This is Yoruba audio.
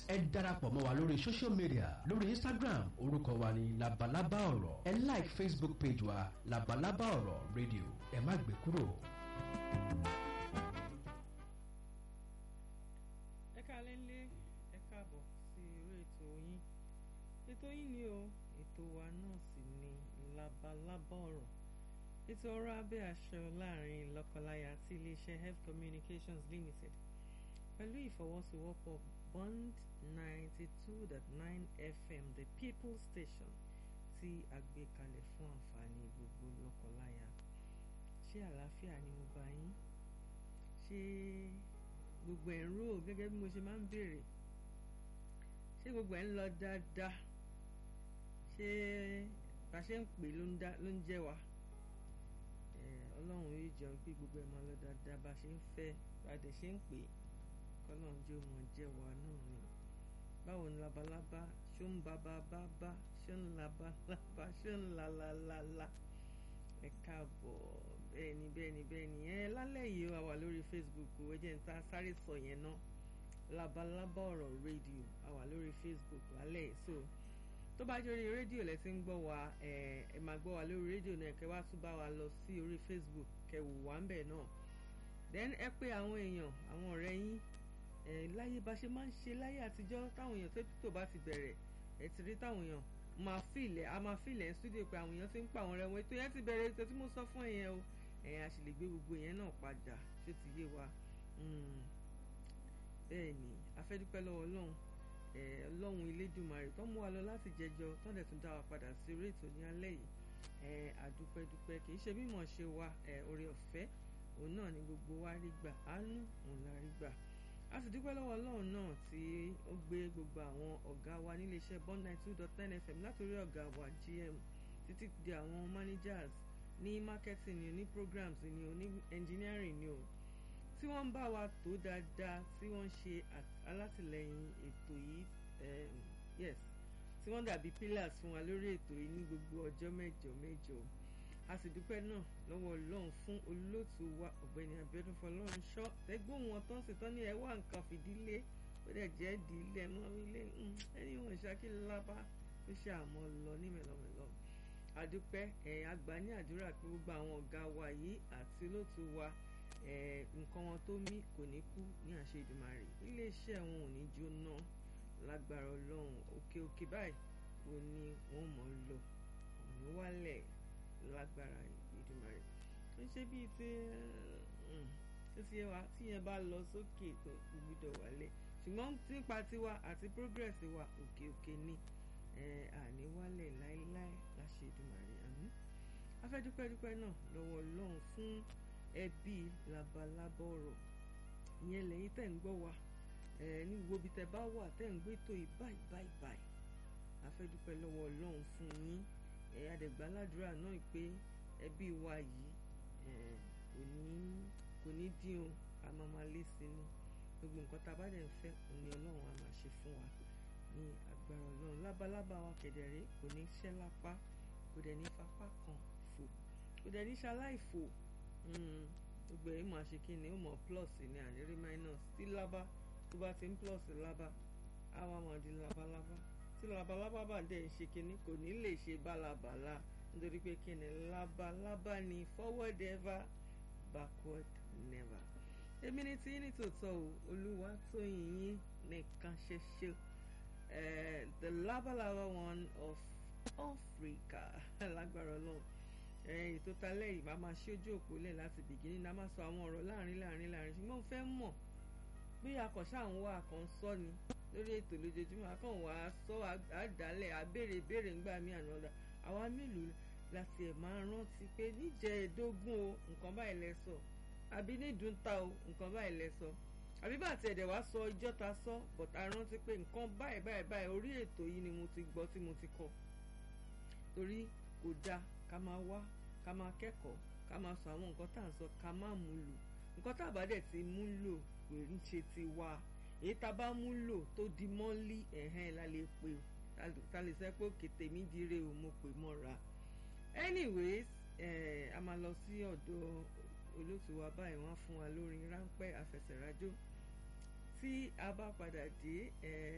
ẹ darapọ̀ mọ́ wa lórí social media lórí instagram orúkọ wa ní labalábá ọ̀rọ̀ ẹ like facebook page wa labalábá ọ̀rọ̀ radio ẹ má gbé kúrò. ẹ káalẹ́ ńlé ẹ káàbọ̀ sí orí ètò yín ètò yín ni o ètò wa náà sì ni labalábá ọ̀rọ̀ ètò ọ̀rọ̀ abẹ́ aṣọ láàrin lọ́kọláya tí iléeṣẹ́ health communications limited pẹ̀lú ìfọwọ́sowọ́pọ̀ bond ninety two dot nine fm the people station tí a gbé kalẹ̀ fún àǹfààní gbogbo lọ́kọláya ṣé àlàáfíà ni mo bá yín ṣé gbogbo ẹ̀ ń rò gẹ́gẹ́ bí mo ṣe máa ń béèrè ṣé gbogbo ẹ̀ ń lọ dáadáa ṣé bá ṣe ń pè ló ń jẹ́ wa ọlọ́run yóò jẹun pé gbogbo ẹ̀ máa lọ dáadáa bá ṣe ń fẹ́ bá dẹ̀ ṣe ń pè kọ́lọ́run jẹ́ ọmọ jẹ́ wa náà ni báwo ni labalábá ṣó ń ba bá bá bá ṣó ń labalábá ṣó ń la la la la ẹ káàbọ̀ bẹ́ẹ̀ ni bẹ́ẹ̀ ni bẹ́ẹ̀ ni ẹ lálẹ́ yìí wà wà lórí facebook ẹ jẹ́ n ta sáré sọ yẹn náà labalábá ọ̀rọ̀ rédíò a wà lórí facebook lálẹ́ yìí so tó bá jẹ́ orí rédíò lẹ ti ń gbọ́ wa ẹ ẹ máa gbọ́ wa lórí rédíò náà kẹ́ wá tún bá wa lọ sí orí facebook kẹ́ wò wá ń bẹ̀ náà then ẹ pé àwọn èèyàn àwọn ọ̀rẹ́ yín ẹ láyé bá ṣe máa ń ṣe láyé àtijọ́ táwọn èèyàn tó tó bá ti bẹ̀rẹ̀ ẹ ti rí táwọn èèyàn máa fìlẹ̀ a máa fìlẹ̀ ń studio pé àwọn èèyàn ti ń pa àwọn ọ̀rẹ́ wọn ètò yẹn ti bẹ̀rẹ̀ ètò tí mo sọ fún ẹ̀yẹn o ẹ̀yìn a sì lè gbé gbogbo yẹn náà padà ṣé ti yé wa bẹ́ẹ̀ ni a fẹ́ dúpẹ́ lọ́wọ́ ọlọ́run ọlọ́run elédùnmarè tó mú wa lọ láti jẹjọ tó dẹ̀ tún dá wa padà sí orí ètò ní alẹ́ yìí àdúpẹ́ dúpẹ́ kì í ṣe mímọ̀ ṣe wa oore ọ̀fẹ́ òun náà ni gbogbo wa rí gbà àánú òun la rí gbà a sì dúpẹ́ lọ́wọ́ ọlọ́run náà tí ó gbé gbogbo àwọn ọ̀gá wa nílé iṣẹ́ bond nine two dot ten fm látòrí ọ̀gá wa gm títí di àwọn managers ní marketing ni o ní programs ni o ní engineering ni o tí wọ́n ń bá wa tó dáadáa tí wọ́n ń ṣe alátìlẹyìn ètò yìí yes tí wọ́n dàbí pillars fún wa lórí ètò yìí ní gbogbo ọjọ́ mẹ́jọ mẹ́jọ a sì dúpẹ́ náà lọ́wọ́ ọlọ́run fún olóòtú wa ọ̀gbẹ́ni Abíọ́dún Fọlọ́run ṣọ́ ẹgbọ́n wọn tó ń ṣe tán ní ẹ wá nǹkan fìdílé ó dẹ̀ jẹ́ ìdílé mọ́ ilé ẹni wọn ṣàkíyèsí lábá tó ṣe àmọ́ lọ ní mẹ́lọ́mẹ́lọ́ àdúpẹ́ ẹ̀ àgbà ní àdúrà pé gbogbo àwọn ọ̀gá wa yìí àti olóòtú wa nǹkan wọn tó mí kò ní kú ní àṣẹ Èdùmàrè iléeṣẹ́ wọn ò ní jóná lágbára ọlọ́run òkè òkè báyìí ò ní wọ́n mọ̀ ń lọ òní wálẹ̀ lágbára Èdùmàrè ó ṣe bíi ti tó ti yẹ wa tí yẹn bá lọ sókè tó gbúdọ̀ wálẹ̀ ṣùgbọ́n nípa tiwa àti progress wa òkè òkè ni àní wálẹ̀ láéláé láṣẹ Èdùmàrè àmín afẹ́dúpẹ́dúpẹ́ náà lọ́wọ́ ọlọ́run fún ẹbí labalábá ọ̀rọ̀ ìyẹn lẹ́yìn tẹ̀ ń gbọ́ wa ní gbogbo ibi tẹ́ bá wà tẹ́ ń gbé tó yìí báyìí báyìí báyìí afẹ́dúpẹ́ lọ́wọ́ ọlọ́run fún yín adẹ̀gbàládùúrà náà pé ẹbí wa yìí kò ní kò ní dín o a máa máa lé sí ni gbogbo nǹkan tá a bá dẹ̀ ń fẹ́ òní ọlọ́run a máa ṣe fún wa ní agbára ọlọ́run lábalábá wa kẹ̀dẹ̀rẹ́ kò ní ṣẹ́ lápá kò dẹ̀ ní fapá kan fò kò dẹ̀ ní ṣaláìfò gbogbo ẹ̀ máa ṣe kí ni ó mọ̀ plus ní ànírí minus tí lábá tó bá ti ń plus lábá á wá máa di labalábá tí labalábá bá dẹ̀ ń ṣe kí ni kò ní lè ṣe bálabàlá nítorí pé kí ni labalábá ni forward ever backward never èmi ni tí ní tòótọ́ o olúwa tó yìnyín nìkan ṣoṣo the labalaba one of Africa lágbára ọlọ́run ètò talẹ́ yìí máa máa ṣí ojú òpó lẹ̀ láti bìgínní náà máa sọ àwọn ọ̀rọ̀ láàrin láàrin láàrin ṣùgbọ́n mo fẹ́ mọ̀ bí akọ̀ṣà ń wá àkàn sọ ni lórí ètò lójoojúmọ́ akàn wá sọ àdálẹ̀ àbèrè ìbéèrè ńgbà mí àná ọ̀dà àwa mélòó láti ẹ̀ máa rántí pé níjẹ̀ẹ́dógún o nǹkan báyìí lẹ sọ àbí nídùúta o nǹkan báyìí lẹ sọ àbí bá àti ẹ̀dẹ̀ wá sọ ìjọ́ ta sọ but a rántí pé nǹkan báyìí báyìí báyìí orí ètò yìí ni mo ti gbọ́ tí mo ti kọ torí kò dáa ká máa wá ká máa kẹ́kọ̀ọ́ ká máa sọ àwọn nǹkan tá à ń sọ ká máa mú lò nǹkan tá a bá dẹ̀ ti mú lò kò ń ṣe ti wá èyí tá a bá mú lò tó di mọ́lí ẹ̀hẹ́n la lè pè ta lè sẹ́ pé òkè tèmi dire o mo pè mọ́ra anyways eh, a máa lọ sí ọ̀dọ̀ olóòtú wa báyìí wọ́n fún wa lórin ráńpẹ́ àfẹsẹ̀rájò tí a bá padà dé